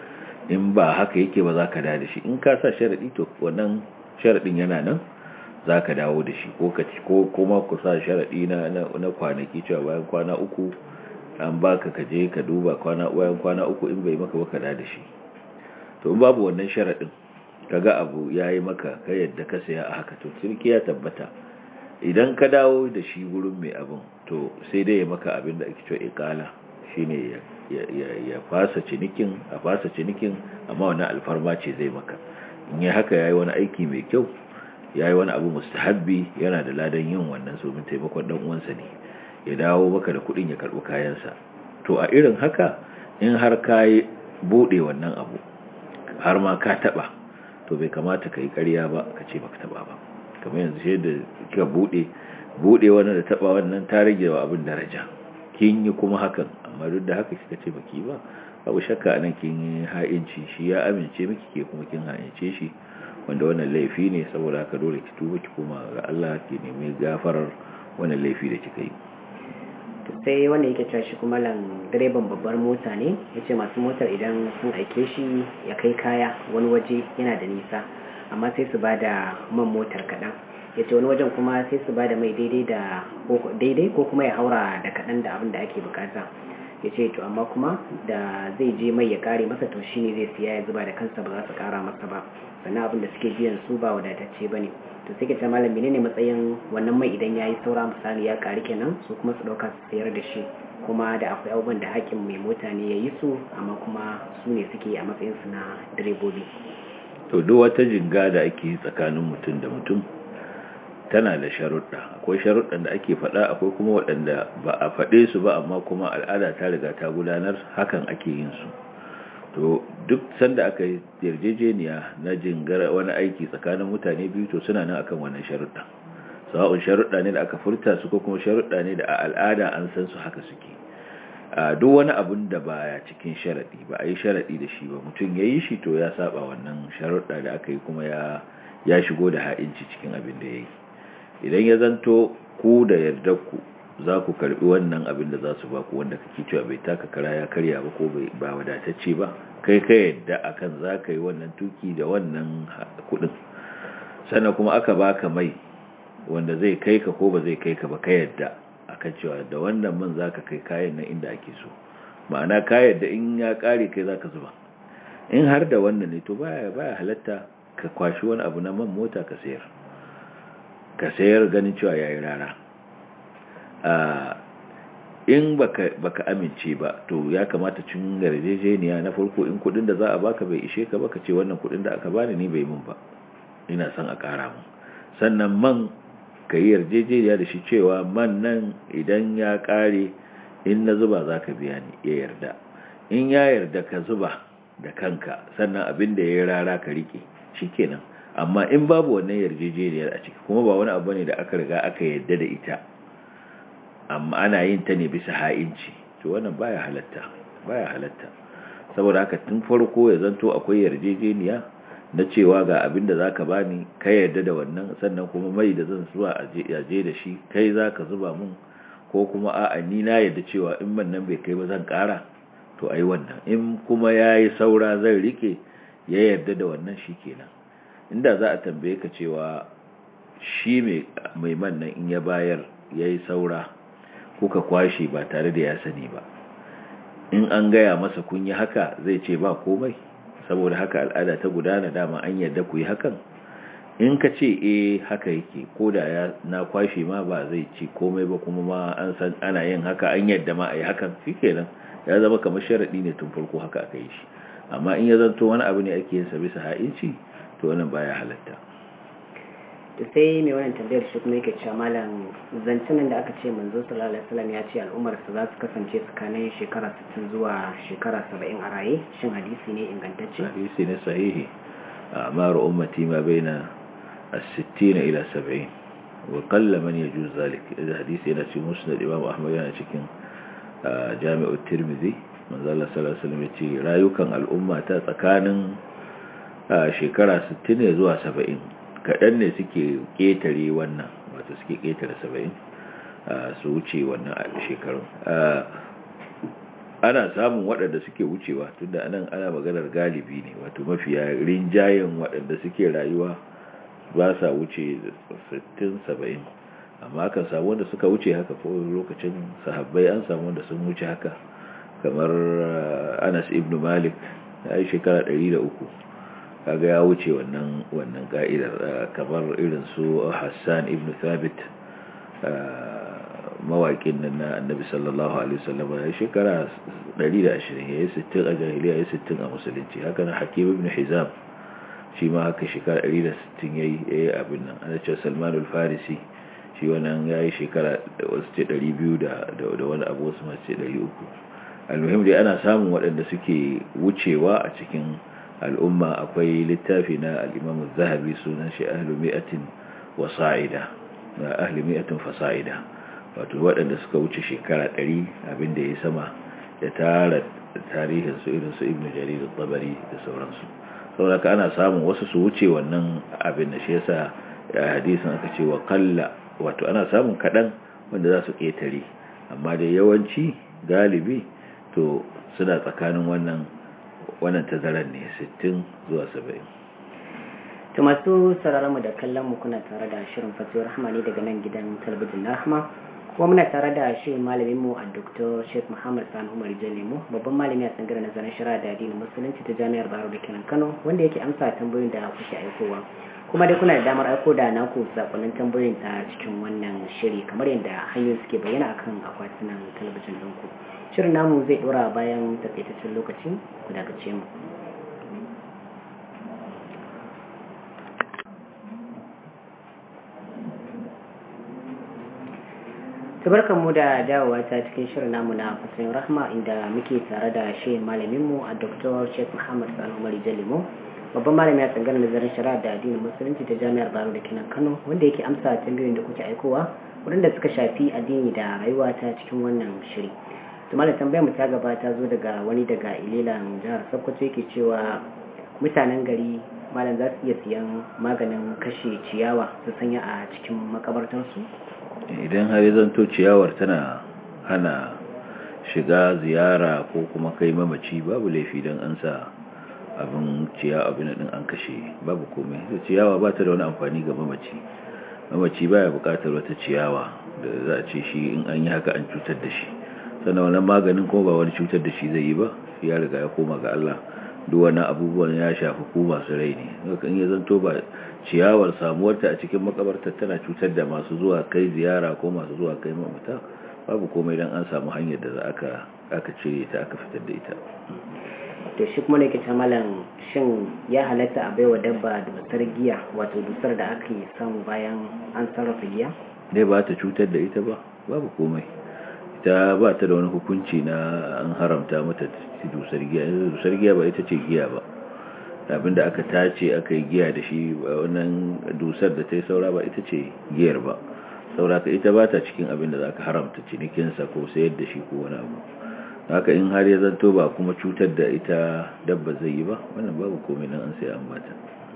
in ba haka yake ba za ka da da shi in ka sa sharaɗi to wannan sharaɗin yana nan za ka dawo da shi ko ko kuma ku sa sharaɗi na na kwanaki cewa bayan kwana uku an baka ka je ka duba kwana bayan kwana uku in bai maka ba ka da da shi to in babu wannan sharaɗin kaga abu yayi maka ka yadda ka saya a haka to cirki ya tabbata idan ka dawo da shi gurin mai abin to sai dai ya maka abin da ake cewa iqala shine ya ya fasa cinikin a fasa cinikin amma wannan alfarma ce zai maka in yi haka yayi wani aiki mai kyau yayi wani abu mustahabbi yana da ladan yin wannan so min taimakon dan uwansa ne ya dawo maka da kudin ya karbi kayansa to a irin haka in har kai bude wannan abu har ma ka taba to bai kamata kai ƙarya ba ka ce baka taba ba kamar yanzu shi da kika bude bude wannan da taba wannan ta rage wa abin daraja kin yi kuma hakan amma duk da haka kika ce baki ba babu shakka anan kin yi ha'inci shi ya amince miki ke kuma kin ha'ince shi wanda wannan laifi ne saboda haka dole ki tuba ki koma ga Allah ki nemi gafarar wannan laifi da kika yi to sai wanda yake cewa shi kuma lan direban babbar mota ne yace masu motar idan sun aike shi ya kai kaya wani waje yana da nisa amma sai su bada man motar kaɗan ya ce wani wajen kuma sai su bada mai daidai da daidai ko kuma ya haura da kaɗan da abin da ake bukata ya ce to amma kuma da zai je mai ya kare masa to shine zai siya ya zuba da kansa ba za su kara masa ba sannan abin da suke biyan su ba wadatacce ba ne to sai ka ce malam menene matsayin wannan mai idan ya yi saura misali ya kari kenan su kuma su ɗauka su sayar da shi kuma da akwai abubuwan da hakin mai mota ne ya yi su amma kuma su ne suke a matsayin su na direbobi to duk wata jinga da ake tsakanin mutum da mutum tana da sharuɗa akwai sharuɗan da ake faɗa akwai kuma waɗanda ba a faɗe su ba amma kuma al'ada ta riga ta gudanar hakan ake yin su to duk sanda aka yi yarjejeniya na jingar wani aiki tsakanin mutane biyu to suna nan akan wannan sharuɗa sawa'un sharuɗa ne da aka furta su ko kuma sharuɗa ne da a al'ada an san su haka suke a duk wani abun da baya cikin sharaɗi ba a yi sharaɗi da shi ba mutum ya yi shi to ya saba wannan sharuɗa da aka yi kuma ya ya shigo da ha'inci cikin abin da ya yi idan ya zanto ku da yardar ku za ku karbi wannan abin da za su ba ku wanda kake cewa bai taka kara ya karya ba ko ba wadatacce ba kai ka yadda akan za ka yi wannan tuki da wannan kudin sannan kuma aka baka mai wanda zai kai ka ko ba zai kai ka ba ka yadda akan cewa da wannan man za ka kai kayan nan inda ake so ma'ana ka yadda in ya kare kai za ka zuba in har da wannan ne to baya baya halatta ka kwashi wani abu na man mota ka sayar ka sayar ganin cewa yayi rara in baka baka amince ba to ya kamata cin yarjejeniya na farko in kudin da za a baka bai ishe ka baka ce wannan kudin da aka bani ni bai mun ba ina son a kara mun sannan man ka yi yarjejeniya da shi cewa man nan idan ya kare in na zuba za ka biya ni ya yarda in ya yarda ka zuba da kanka sannan abin da ya rara ka rike shikenan amma in babu wannan yarjejeniyar a ciki kuma ba wani abu ne da aka riga aka yarda da ita amma ana yin ta ne bisa ha'inci to wannan baya halatta baya halatta saboda haka tun farko ya zanto akwai yarjejeniya na cewa ga abin da zaka bani ka yarda da wannan sannan kuma mai da zan zuwa a je da shi kai zaka zuba mun ko kuma a'a ni na yarda cewa in man nan bai kai ba zan kara to ai wannan in kuma yayi saura zan rike ya yarda da wannan shikenan inda za a tambaye ka cewa shi mai man nan in ya bayar yayi saura kuka kwashe ba tare da ya sani ba in an gaya masa kun yi haka zai ce ba komai saboda haka al'ada ta gudana dama an yarda ku yi hakan in ka ce eh haka yake ko da ya na kwashe ma ba zai ci komai ba kuma ma an san ana yin haka an yarda ma a yi hakan shikenan ya zama kamar sharadi ne tun farko haka aka yi shi amma in ya zanto wani abu ne ake yin sa bisa ha'inci to wannan baya halatta to sai mai wannan tambayar shi kuma yake cewa malam zancen da aka ce manzo sallallahu alaihi wasallam ya ce al'ummar su za su kasance tsakanin shekara 60 zuwa shekara 70 a raye shin hadisi ne ingantacce hadisi ne sahihi amar ummati ma baina as-60 ila 70 wa qalla man yajuz zalik idan hadisi yana cikin musnad imam ahmad yana cikin jami'ut tirmidhi manzo Allah sallallahu alaihi wasallam ya ce rayukan al'umma ta tsakanin shekara 60 ne zuwa 70 kaɗan ne suke ƙetare wannan wato suke ƙetare saba'in su wuce wannan shekarun ana samun waɗanda suke wucewa tunda anan ana maganar galibi ne wato mafiya rinjayen waɗanda suke rayuwa ba sa wuce 60-70 amma kan samu wanda suka wuce haka ko lokacin sahabbai an samu wanda sun wuce haka kamar anas ibn malik ya yi shekara 103 kaga ya wuce wannan wannan ka'idar kamar irin su hassan ibn thabit mawaƙin nan na annabi sallallahu alaihi wasallam ya shekara 120 ya yi 60 a jahiliya ya yi 60 a musulunci haka na hakim ibn hizam shi ma haka shekara 160 ya yi abin nan ana cewa salman al-farisi shi wannan ya yi shekara wasu ce 200 da wani abu wasu masu ce 300 almuhim dai ana samun waɗanda suke wucewa a cikin al'umma akwai littafi na al'imamu zahabi sunan shi ahlu mi'atin wa sa'ida ahlu mi'atin fasa'ida wato waɗanda suka wuce shekara 100 abinda ya sama ya tara tarihin su irin su ibnu jarir al-tabari da sauransu saboda ana samun wasu su wuce wannan abin da shi yasa hadisin aka ce wa qalla wato ana samun kadan wanda za su ketare amma da yawanci galibi to suna tsakanin wannan wannan tazaran ne 60 zuwa 70 to masu sauraron mu da kallon mu kuna tare da shirin fatuwar rahma ne daga nan gidan talabijin na rahma kuma muna tare da shi malamin mu a Dr. Sheikh Muhammad Sani Umar Jalemu babban malami a tsangar nazarin shari'a da addinin musulunci ta Jami'ar Bayero da kenan Kano wanda yake amsa tambayoyin da kuke aikowa kuma dai kuna da damar aiko da naku sakonnin tambayoyin ta cikin wannan shiri kamar yadda hanyoyi suke bayyana akan akwatunan talabijin ɗinku shirin namu zai ɗora bayan takaitaccen lokaci ku dakace mu tabarkan mu da dawowa ta cikin shirin namu na fasirin rahma inda muke tare da shi malaminmu a dr sheikh muhammad sanu mari jalimo babban malami a tsangar nazarin shari'a da addinin musulunci ta jami'ar baro da kinan kano wanda yake amsa tambayoyin da kuke aikowa waɗanda suka shafi addini da rayuwa ta cikin wannan shiri to malam tambayar mu ta gaba ta zo daga wani daga ililan jihar sokoto yake cewa mutanen gari malam za su iya siyan maganin kashe ciyawa su sanya a cikin makabartarsu idan har zanto ciyawar tana hana shiga ziyara ko kuma kai mamaci babu laifi don an sa abin ciya abin din an kashe babu komai ciyawa ba ta da wani amfani ga mamaci mamaci baya bukatar wata ciyawa da za a ce shi in an yi haka an cutar da shi sannan wannan maganin ko ba wani cutar da shi zai yi ba ya riga ya koma ga Allah duk wani abubuwan ya shafi ku masu rai ne in ya zanto ba ciyawar samuwarta a cikin makabarta tana cutar da masu zuwa kai ziyara ko masu zuwa kai mamata babu komai don an samu hanyar da aka aka cire ta aka fitar da ita to shi kuma ne ke malam shin ya halatta a baiwa dabba dusar giya wato dusar da aka yi samu bayan an sarrafa giya dai ba ta cutar da ita ba babu komai ita ba ta da wani hukunci na an haramta mata dusar giya dusar giya ba ita ce giya ba abinda aka tace aka yi giya da shi wannan dusar da ta yi saura ba ita ce giyar ba saura ka ita ba ta cikin abinda za ka haramta cinikinsa ko sayar da shi ko wani abu haka in har ya zanto ba kuma cutar da ita dabba zai yi ba wannan babu komai nan an sai an bata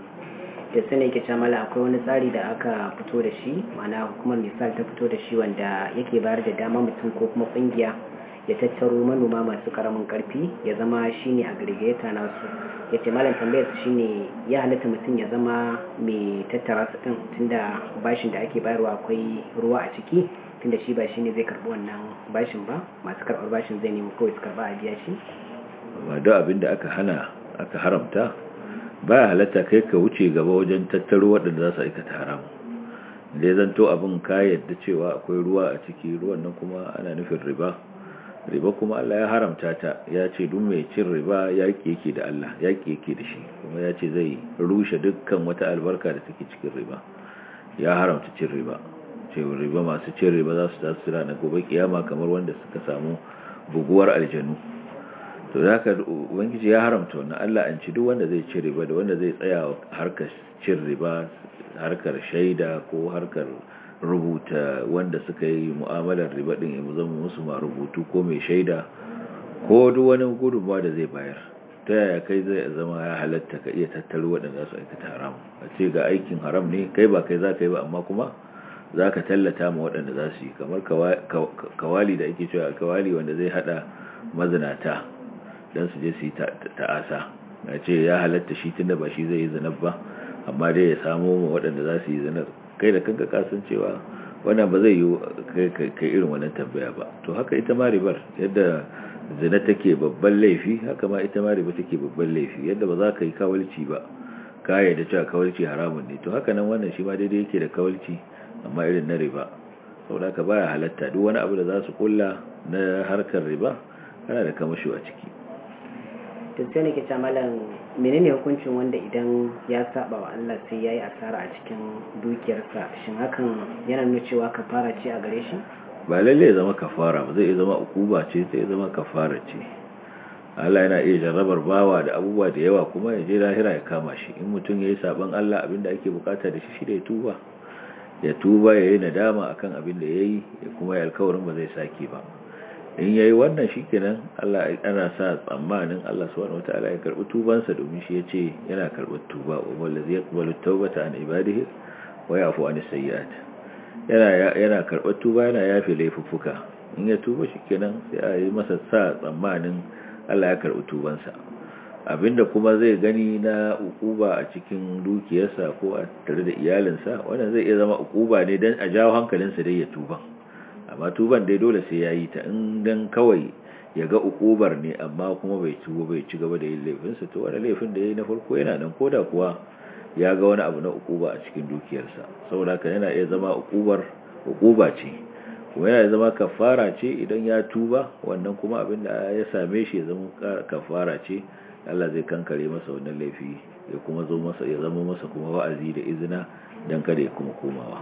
da sani ke camala akwai wani tsari da aka fito da shi ma'ana hukumar misal ta fito da shi wanda yake bayar da dama mutum ko kuma kungiya ya tattaro manoma masu karamin karfi ya zama shine aggregator nasu ya ce malam tambayar su shine ya halatta mutum ya zama mai tattara su din tunda bashin da ake bayarwa akwai ruwa a ciki tunda shi ba shine zai karbi wannan bashin ba masu karbar bashin zai nemi kawai su karba a biya shi ba da abin da aka hana aka haramta ba halatta kai ka wuce gaba wajen tattaro waɗanda za su aikata haram da ya zanto abin ka yadda cewa akwai ruwa a ciki ruwan nan kuma ana nufin riba riba kuma Allah ya haramta ta ya ce duk mai cin riba yaƙi yake da Allah yaƙi yake da shi kuma ya ce zai rushe dukkan wata albarka da take cikin riba ya haramta cin riba ce riba masu cin riba za su tasu na gobe kiyama kamar wanda suka samu buguwar aljanu to da haka ubangiji ya haramta wannan Allah an ci duk wanda zai ci riba da wanda zai tsaya harkar cin riba harkar shaida ko harkar rubuta wanda suka yi mu'amalar riba din ya zama musu ma rubutu ko mai shaida ko duk wani gudunmawa da zai bayar ta yaya kai zai zama ya halatta ka iya tattaro waɗanda su aikata haram a ce ga aikin haram ne kai ba kai za ka yi ba amma kuma za ka tallata ma waɗanda za su yi kamar kawali da ake cewa kawali wanda zai hada mazinata don su je su yi ta'asa na ce ya halatta shi tunda ba shi zai yi zanar ba amma dai ya samo ma waɗanda za su yi zanar kai da kanka kasan cewa wannan ba zai yi kai irin wannan tambaya ba to haka ita ma ribar yadda zina take babban laifi haka ma ita ma riba take babban laifi yadda ba za ka yi kawalci ba kaya da cewa kawalci haramun ne to haka nan wannan shi ma daidai yake da kawalci amma irin na riba saboda ka baya halatta duk wani abu da za su kulla na harkar riba kana da kamasho a ciki to sai ne ke ce malam menene hukuncin wanda idan ya saba wa Allah sai yayi asara a cikin dukiyarsa shin hakan yana nuna cewa kafara ce a gare shi ba lalle ya zama kafara ba zai zama ukuba ce zai zama kafara ce Allah yana iya jarrabar bawa da abubuwa da yawa kuma ya je lahira ya kama shi in mutum yayi saban Allah abinda ake bukata da shi shi da ya tuba ya tuba yayi nadama akan abin da yayi kuma ya alkawarin ba zai sake ba in yayi wannan shikenan Allah ana sa tsammanin Allah subhanahu wataala ya karbi tubansa domin shi yace yana karbar tuba wa wallazi yaqbalu tawbata an ibadihi wa yafu an sayyi'at yana yana karbar tuba yana yafe laifuffuka in ya tuba shikenan sai a yi masa sa tsammanin Allah ya karbi tubansa abinda kuma zai gani na ukuba a cikin dukiyarsa ko a tare da iyalinsa wannan zai iya zama ukuba ne dan a jawo hankalinsa dai ya tuba amma tuban dai dole sai ya yi ta in dan kawai ya ga ukubar ne amma kuma bai tuba bai ci gaba da yin laifinsa to wani laifin da ya yi na farko yana nan koda kuwa ya ga wani abu na ukuba a cikin dukiyarsa saboda haka yana iya zama ukubar ukuba ce kuma yana zama kafara ce idan ya tuba wannan kuma abin da ya same shi ya zama kafara ce Allah zai kankare masa wannan laifi ya kuma zo masa ya zama masa kuma wa'azi da izina dan kada ya kuma komawa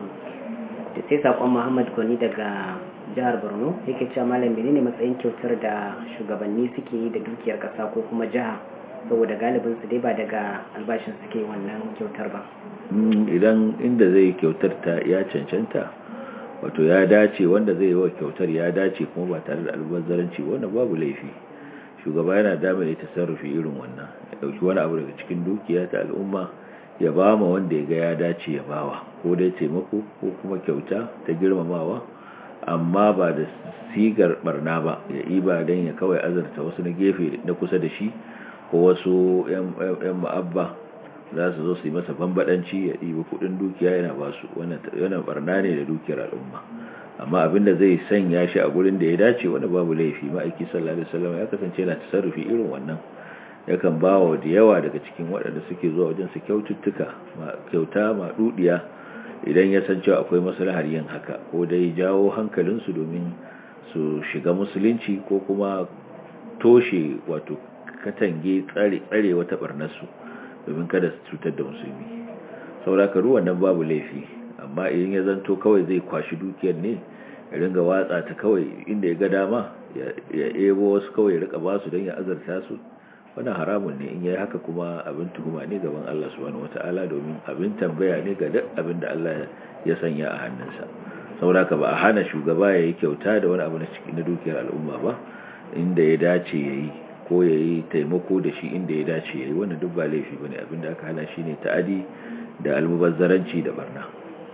sai sakon Muhammad Goni daga jihar Borno yake cewa malam menene matsayin kyautar da shugabanni suke yi da dukiyar kasa ko kuma jiha saboda galibin su dai ba daga albashin suke wannan kyautar ba idan inda zai kyautar ta ya cancanta wato ya dace wanda zai yi wa kyautar ya dace kuma ba tare da albazzaranci wannan babu laifi shugaba yana damar ya tasarrufi irin wannan ya dauki wani abu daga cikin dukiya ta al'umma ya ba ma wanda ya ga ya dace ya bawa ko dai taimako ko kuma kyauta ta girmamawa amma ba da sigar barna ba ya iba don ya kawai azarta wasu na gefe na kusa da shi ko wasu 'yan ma'abba za su zo su yi masa bambadanci ya ɗiba kudin dukiya yana ba su wannan barna ne da dukiyar al'umma amma abinda zai sanya shi a gurin da ya dace wani babu laifi ma'aiki sallallahu alaihi wasallam ya kasance yana tasarrufi irin wannan yakan ba wa da yawa daga cikin waɗanda suke zuwa wajen su kyaututtuka kyauta ma dudiya idan ya san cewa akwai maslahar yin haka ko dai jawo hankalinsu domin su shiga musulunci ko kuma toshe wato katange tsare tsare wata barnarsu domin kada su cutar da musulmi sauraka ruwan nan babu laifi amma idan ya zanto kawai zai kwashi dukiyar ne ya ringa watsa ta kawai inda ya ga dama ya ebo wasu kawai ya rika basu don ya azarta su wannan haramun ne in yayi haka kuma abin tuhuma ne gaban Allah subhanahu wataala domin abin tambaya ne ga duk abin da Allah ya sanya a hannunsa sauraka ba a hana shugaba ya yi kyauta da wani abu na cikin dukiyar al'umma ba inda ya dace ya yi ko ya yi taimako da shi inda ya dace ya yi wannan duk ba laifi ba ne abinda aka hana shi ne ta'adi da almubazzaranci da barna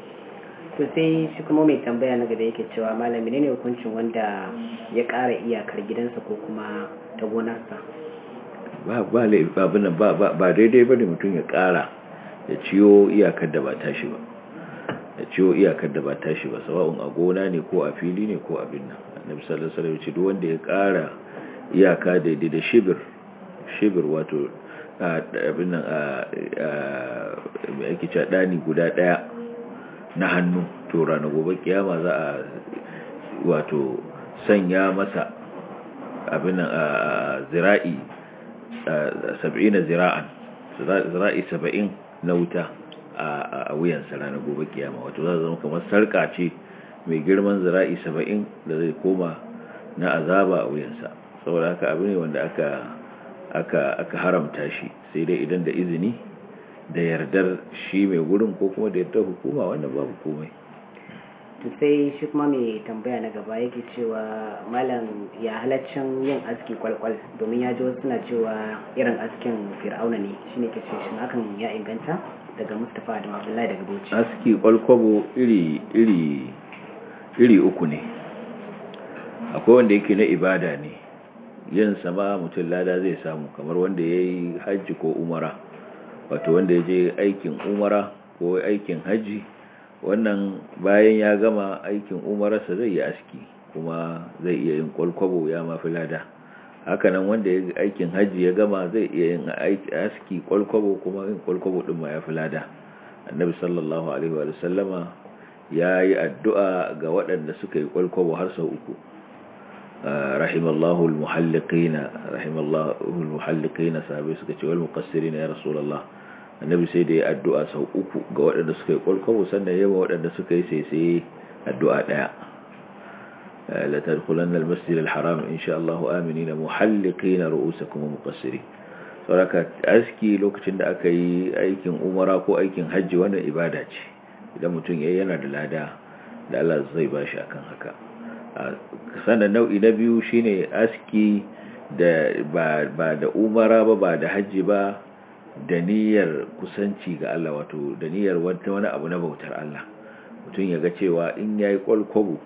to sai shi kuma mai tambaya na gaba yake cewa malami ne hukuncin wanda ya ƙara iyakar gidansa ko kuma ta gonarsa ba ba abin nan ba ba daidai bane mutum ya ƙara ya ciyo iyakar da ba tashi ba ya ciyo iyakar da ba tashi ba sawa'un a gona ne ko a fili ne ko abin nan annabi sallallahu alaihi wasallam ce duk wanda ya ƙara iyaka daidai da shibir shibir wato abin nan mai ake cewa ɗani guda ɗaya na hannu to rana gobe kiyama za a wato sanya masa abin nan a zira'i saba'ina zira'an zira'i saba'in na wuta a wuyansa rana gobe kiyama wato za zama kamar sarƙa ce mai girman zira'i saba'in da zai koma na azaba a wuyansa saboda haka abu ne wanda aka aka aka haramta shi sai dai idan da izini da yardar shi mai gurin ko kuma da yardar hukuma wannan babu komai to sai shi kuma mai tambaya na gaba yake cewa malam ya halaccin yin aski kwalkwal domin ya ji wasu suna cewa irin askin fir'auna ne shine ke ce shin hakan ya inganta daga Mustapha Adam Abdullahi daga Bauchi aski kwalkwabo iri iri iri uku ne akwai wanda yake na ibada ne yin sama mutum lada zai samu kamar wanda ya yi hajji ko umara wato wanda ya je aikin umara ko aikin hajji wannan bayan ya gama aikin umararsa zai yi aski kuma zai iya yin kwalkwabo ya mafi lada hakanan wanda ya aikin hajji ya gama zai iya yin aski kwalkwabo kuma yin kwalkwabo din ma ya fi lada annabi sallallahu alaihi wa sallama ya yi addu'a ga waɗanda suka yi kwalkwabo har sau uku rahimallahu almuhalliqina rahimallahu almuhalliqina sahabbai suka ce wal muqassirin ya rasulullah annabi sai da ya addu'a sau uku ga waɗanda suka yi kwalkwabo sannan yawa waɗanda suka yi sai sai addu'a ɗaya la tadkhulanna almasjid alharam insha Allah aminina muhalliqina ru'usakum muqassirin saboda aski lokacin da aka yi aikin umara ko aikin hajji wannan ibada ce idan mutum yayi yana da lada da Allah zai bashi akan haka sannan nau'i na biyu shine aski da ba ba da umara ba ba da hajji ba da niyyar kusanci ga Allah wato da niyyar wani abu na bautar Allah mutum ya ga cewa in yayi kwalkwabo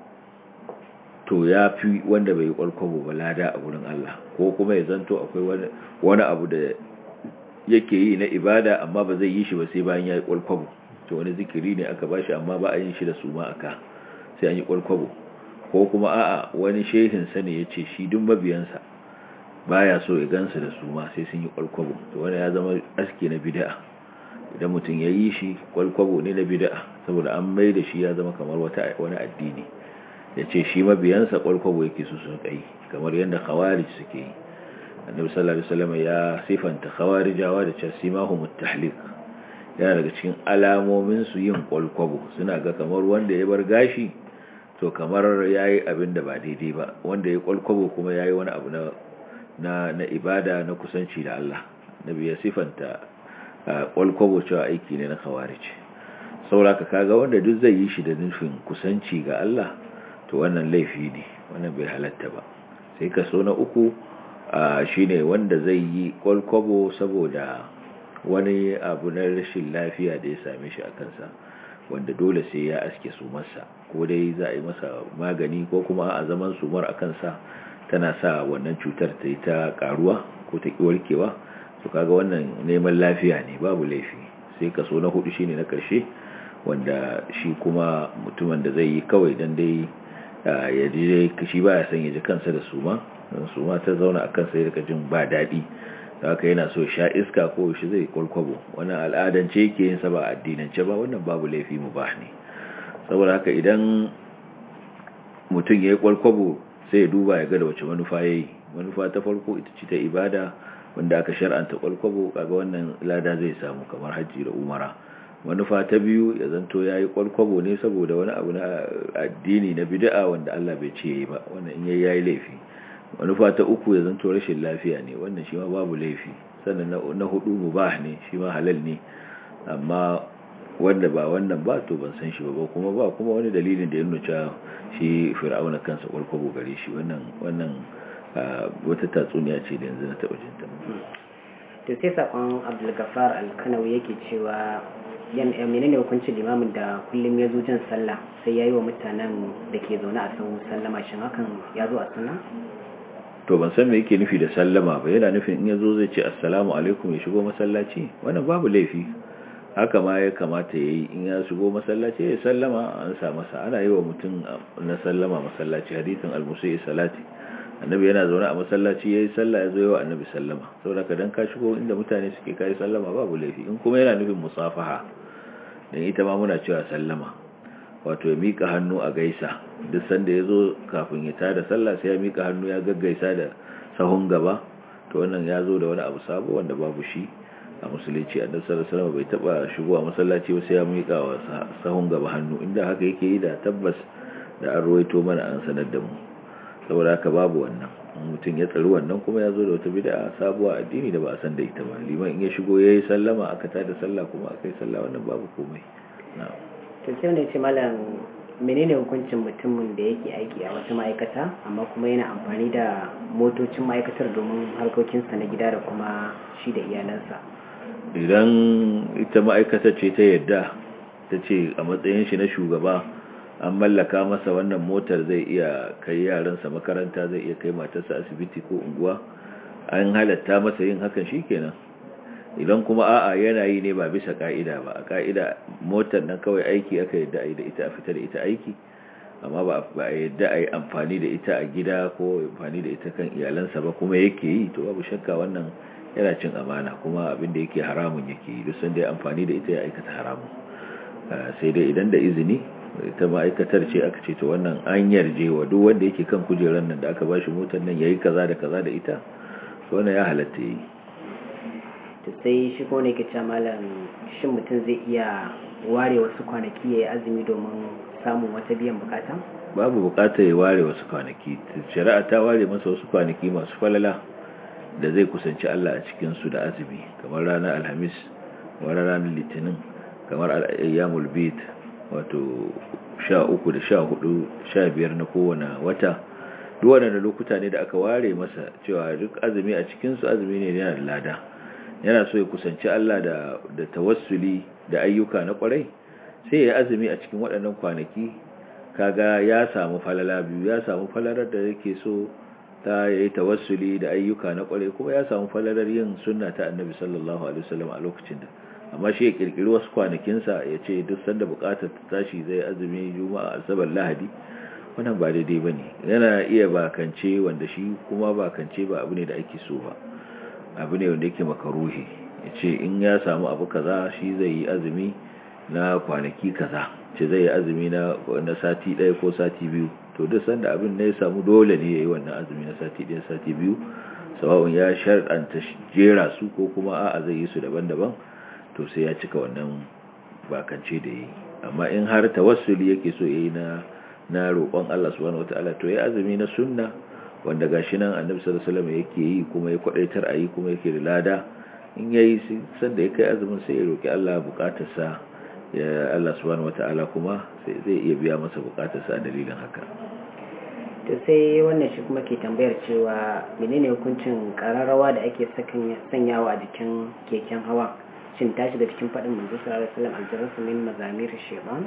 to ya fi wanda bai yi kwalkwabo ba lada a gurin Allah ko kuma ya zanto akwai wani abu da yake yi na ibada amma ba zai yi shi ba sai bayan ya yi kwalkwabo to wani zikiri ne aka bashi amma ba a yin shi da suma aka sai an yi kwalkwabo ko kuma a'a wani shehin sa ne ya ce shi duk mabiyansa baya so ya gansu da suma sai sun yi kwalkwabo to wani ya zama aski na bid'a idan mutum ya yi shi kwalkwabo ne na bid'a saboda an mai da shi ya zama kamar wata wani addini ya ce shi mabiyansa kwalkwabo yake su sun kai kamar yadda khawarij suke yi annabi sallallahu alaihi wasallam ya sifanta khawarijawa da cewa simahum at-tahliq yana daga cikin alamomin su yin kwalkwabo suna ga kamar wanda ya bar gashi to kamar yayi abin da ba daidai ba wanda ya kwalkwabo kuma yayi wani abu na na na ibada na kusanci da Allah nabi ya sifanta kwalkwabo cewa aiki ne na khawarij saboda kaga wanda duk zai yi shi da nufin kusanci ga Allah to wannan laifi ne wannan bai halatta ba sai kaso na uku shine wanda zai yi kwalkwabo saboda wani abu na rashin lafiya da ya same shi a kansa wanda dole sai ya aske sumarsa ko dai za a yi masa magani ko kuma a zaman sumar a kansa tana sa wannan cutar ta yi ta karuwa ko ta ki warkewa to kaga wannan neman lafiya ne babu laifi sai kaso na hudu shine na karshe wanda shi kuma mutumin da zai yi kawai dan dai ya ji shi ba ya san ya ji kansa da suma suma ta zauna a kansa ya rika jin ba daɗi haka yana so sha iska ko shi zai kwalkwabo wannan al'adance yake yin sa ba addinance ba wannan babu laifi mubah ne saboda haka idan mutum ya yi kwalkwabo sai ya duba ya ga da wace manufa ya yi manufa ta farko ita ce ta ibada wanda aka shar'anta kwalkwabo kaga wannan lada zai samu kamar hajji da umara manufa ta biyu ya zanto ya yi kwalkwabo ne saboda wani abu na addini na bid'a wanda Allah bai ce yi ba wannan in yayi yayi laifi manufa ta uku ya zanto rashin lafiya ne wannan shi ma babu laifi sannan na hudu mubah ne shi ma halal ne amma wanda ba wannan ba to ban san shi ba kuma ba kuma wani dalilin da ya nuna cewa shi fir'auna kansa kwalkwabo gare shi wannan wannan wata tatsuniya ce da yanzu na taɓa jinta to sai sakon abdulgafar alkanawi yake cewa yan menene hukuncin limamin da kullum ya zo jin sallah sai ya yi wa mutanen da ke zaune a sahu sallama shin hakan ya zo a sunna to ban san me yake nufi da sallama ba yana nufin in ya zo zai ce assalamu alaikum ya shigo masallaci wannan babu laifi haka ma ya kamata ya yi in ya shigo masallaci ya sallama an sa masa ana yi wa mutum na sallama masallaci hadithin almusai salati annabi yana zaune a masallaci ya yi sallah ya zo yawa annabi sallama saboda ka dan ka shigo inda mutane suke kai sallama babu laifi in kuma yana nufin musafaha dan ita ma muna cewa sallama wato ya mika hannu a gaisa duk sanda ya zo kafin ya tada sallah sai ya mika hannu ya gaggaisa da sahun gaba to wannan ya zo da wani abu sabo wanda babu shi a musulunci annabi sallallahu alaihi wasallam bai taba shigowa masallaci ba sai ya mika wa sahun gaba hannu inda haka yake yi da tabbas da an ruwaito mana an sanar da mu saboda haka babu wannan mutum ya tsari wannan kuma ya zo da wata bid'a sabuwa addini da ba a san da ita ba liman in ya shigo yayi sallama aka tada sallah kuma aka yi sallah wannan babu komai na'am to sai wanda ya ce malam menene hukuncin mutumin da yake aiki a wata ma'aikata amma kuma yana amfani da motocin ma'aikatar domin harkokinsa na gida da kuma shi da iyalansa idan ita ma'aikatar ce ta yadda ta ce a matsayin shi na shugaba an mallaka masa wannan motar zai iya kai yaransa makaranta zai iya kai matarsa asibiti ko unguwa an halatta masa yin hakan shikenan idan kuma a'a yana yi ne ba bisa ka'ida ba a ka'ida motar nan kawai aiki aka yadda a yi da ita a fita da ita aiki amma ba a yadda a yi amfani da ita a gida ko amfani da ita kan iyalansa ba kuma yake yi to babu shakka wannan yana cin amana kuma abin da yake haramun yake yi duk sanda ya amfani da ita ya aikata haramun sai dai idan da izini ita ma'aikatar ce aka ce to wannan an yarje wa duk wanda yake kan kujerar nan da aka ba shi motar nan yayi kaza da kaza da ita to wannan ya halatta yi to sai shi ko ne ke cewa malam shin mutum zai iya ware wasu kwanaki yayi azumi domin samun wata biyan bukata babu bukatar ya ware wasu kwanaki shari'a ta ware masa wasu kwanaki masu falala da zai kusanci Allah a cikin su da azumi kamar ranar alhamis kamar ranar litinin kamar ayyamul bid wato sha uku da sha hudu sha biyar na kowane wata duk waɗanda lokuta ne da aka ware masa cewa duk azumi a cikinsu azumi ne yana da lada yana so ya kusanci Allah da da tawassuli da ayyuka na kwarai sai ya azumi a cikin waɗannan kwanaki kaga ya samu falala biyu ya samu falalar da yake so ta yi tawassuli da ayyuka na kwarai kuma ya samu falalar yin sunna ta annabi sallallahu alaihi wasallam a lokacin da amma shi ya kirkiri wasu kwanakinsa ya ce duk sanda bukatar ta tashi zai azumi juma'a asabar lahadi wannan ba daidai ba ne yana iya bakance wanda shi kuma bakance ba abu ne da ake so ba abu ne wanda yake makaruhi ya ce in ya samu abu kaza shi zai yi azumi na kwanaki kaza ce zai yi azumi na sati ɗaya ko sati biyu to duk sanda abin ne ya samu dole ne ya yi wannan azumi na sati ɗaya sati biyu sawa'un ya sharɗanta jera su ko kuma a'a zai yi su daban-daban to sai ya cika wannan bakance da yi amma in har tawassuli yake so yayi na na roƙon Allah subhanahu wataala to yayi azumi na sunna wanda gashi nan Annabi sallallahu alaihi wasallam yake yi kuma ya kwadaitar ayi kuma yake da lada in yayi sanda ya kai azumin sai ya roki Allah bukatarsa ya Allah subhanahu wataala kuma sai zai iya biya masa bukatarsa a dalilin haka to sai wannan shi kuma ke tambayar cewa menene hukuncin kararrawa da ake sanyawa a jikin keken hawa shin ta shiga cikin faɗin manzo sallallahu alaihi wasallam aljarrasu min mazamir shaytan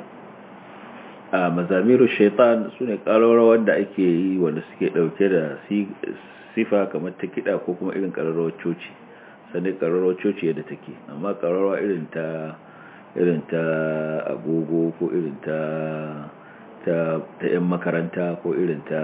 a mazamiru shaitan sune ƙararrawar da ake yi wanda suke ɗauke da sifa kamar ta kiɗa ko kuma irin ƙararrawar coci sannan ƙararrawar coci yadda take amma ƙararrawa irin ta irin ta agogo ko irin ta ta ta yan makaranta ko irin ta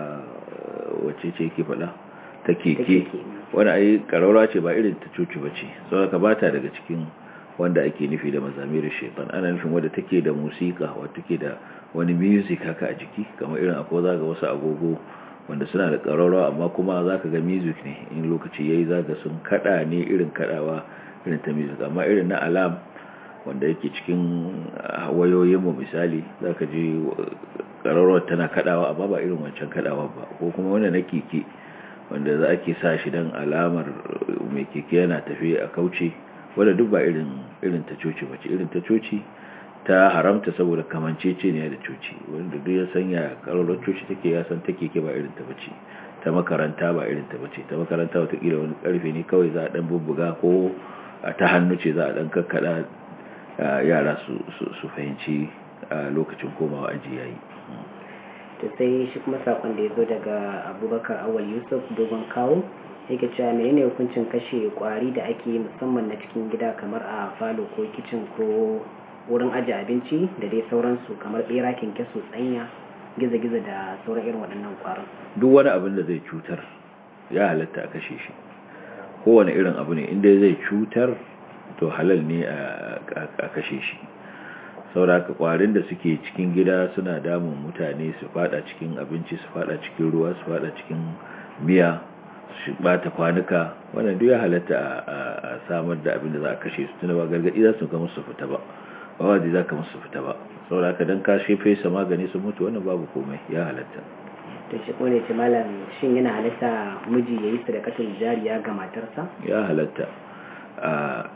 wacce ce yake faɗa ta keke wani ayi ƙararrawa ce ba irin ta coci ba ce saboda ka bata daga cikin wanda ake nufi da mazamirin shaitan ana nufin wadda take da musika wadda take da wani music haka a jiki kamar irin akwai zaga wasu agogo wanda suna da ƙararrawa amma kuma za ka ga music ne in lokaci ya yi zaga sun kada ne irin kadawa irin ta music amma irin na alam wanda yake cikin wayoyinmu misali za ka ji ƙararrawar tana kadawa amma ba irin wancan kadawa ba ko kuma wanda na keke wanda za ake sa shi don alamar mai keke yana tafi a kauce wadda duk ba irin irin ta coci bace irin ta coci ta haramta saboda kamancece ne da coci wanda duk ya sanya karolar coci take ya san take ke ba irin ta bace ta makaranta ba irin ta bace ta makaranta watakila wani karfe ne kawai za a dan bubbuga ko ta hannu ce za a dan kakkada yara su fahimci lokacin komawa aji yayi to sai shi kuma sakon da ya zo daga abubakar awal yusuf dogon kawo yake cewa menene hukuncin kashe kwari da ake yi musamman na cikin gida kamar a falo ko kicin ko wurin ajiye abinci da dai sauransu kamar bera kyankyaso tsanya gizo-gizo da sauran irin waɗannan kwarin duk wani abin da zai cutar ya halatta a kashe shi kowane irin abu ne inda zai cutar to halal ne a kashe shi sauraka kwarin da suke cikin gida suna damun mutane su fada cikin abinci su fada cikin ruwa su fada cikin miya su bata kwanuka wannan duk ya halatta a samar da abin da za a kashe su tuna ba gargadi za su ga musu fita ba ba waje za ka musu fita ba saboda ka dan kashe fesa magani su mutu wannan babu komai ya halatta to shi ko ne ce malam shin yana halatta miji ya yi sadakatul jariya ga matarsa ya halatta a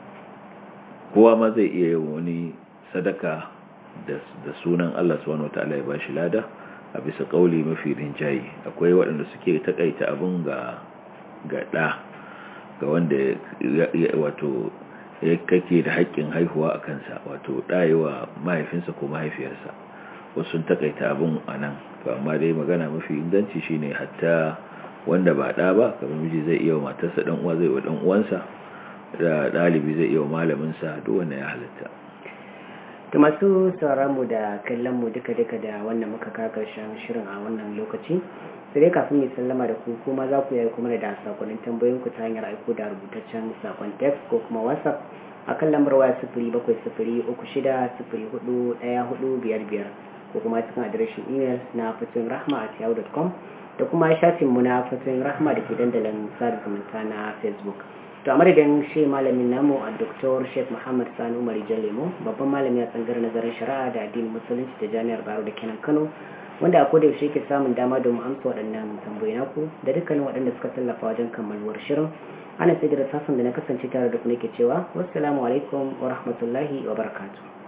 kowa ma zai iya yin wani sadaka da sunan Allah subhanahu wataala ya bashi lada a bisa kauli mafi rinjaye akwai waɗanda suke takaita abin ga ga ɗa ga wanda wato kake da haƙƙin haihuwa a kansa wato ɗayewa mahaifinsa ko mahaifiyarsa wasu sun takaita abin a nan to amma dai magana mafi inganci shine hatta wanda ba ɗa ba kamar miji zai iya wa matarsa ɗan uwa zai wa ɗan uwansa da ɗalibi zai iya wa malaminsa duk wanda ya halatta da masu mu da kallon mu duka-duka da wannan muka ka karshen shirin a wannan lokaci sai dai kafin mai sallama da ku kuma za ku yi kuma da sakonnin tambayoyin ku ta hanyar aiko da rubutaccen sakon text ko kuma whatsapp a kan lambar waya sifiri bakwai sifiri uku shida sifiri hudu ɗaya hudu biyar biyar ko kuma cikin adireshin imel na fatoyin rahma at yahoo.com da kuma shafin mu na fatoyin rahma da ke dandalin sada zumunta na facebook to a madadin shi malamin namu a Dr. Sheikh Muhammad Sani Umar Lemo babban malami a tsangar nazarin shari'a da addinin musulunci da jami'ar Baro da kenan Kano wanda a koda yaushe ke samun dama domin amsa waɗannan tambayoyi naku da dukkanin waɗanda suka tallafa wajen kammaluwar shirin ana sai da sassan da na kasance tare da ku nake cewa wassalamu alaikum wa rahmatullahi wa barakatuh